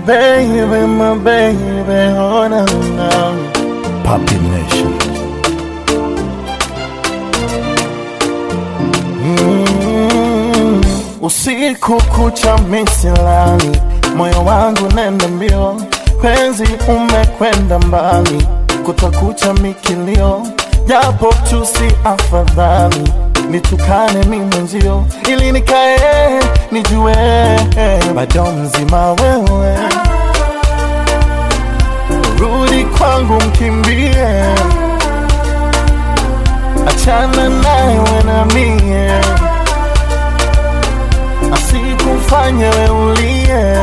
baby, my baby, oh no, no. Papi Nation. Mm, usiku kucha misilani, moyo wangu nenda mbio, penzi umekwenda mbali, kutakucha mikilio, japo tu si afadhali nitukane mi mwenzio, ili nikae nijue bado mzima wewe, rudi kwangu mkimbie, achana naye na mie, asikufanye we ulie.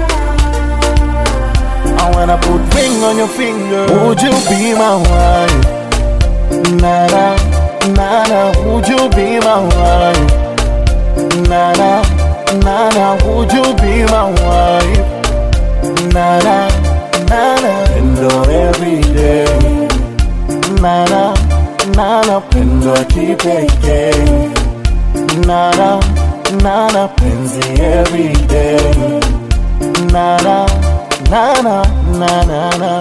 I wanna put ring on your finger. Would you be my wife? Nana, nana, would you be my wife? Nana, nana, would you be my wife? Nana, nana, Pendo every day. nana, nana, Pendo ya kipekee. nana, nana, Penzi every day. nana, nana, nana, nana.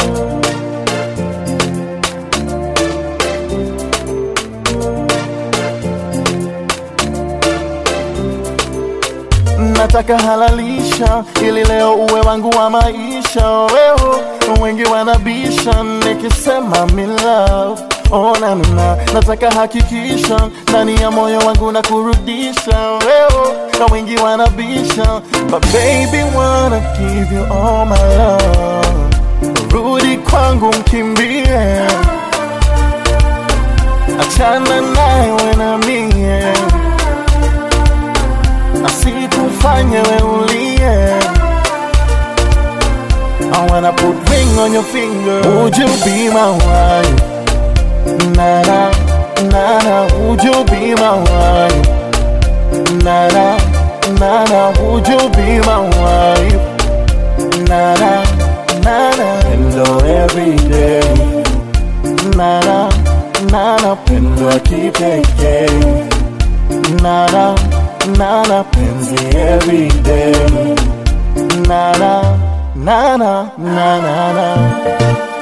nataka halalisha ili leo uwe wangu wa maisha wewe wengi wanabisha nikisema me love oh, na, na, nataka hakikisha ndani ya moyo wangu na kurudisha wewe na wengi wanabisha but baby wanna give you all my love rudi kwangu mkimbie achana naye na mie asikufanye we ulie. I wanna put ring on your finger. Would you be my wife? Nana, nana, would you be my wife? Nana, nana, would you be my wife? Nana, nana, Pendo every day. nana, nana, Pendo ya kipekee. nana, nana, Penzi every day. nana, nana, nana, nana.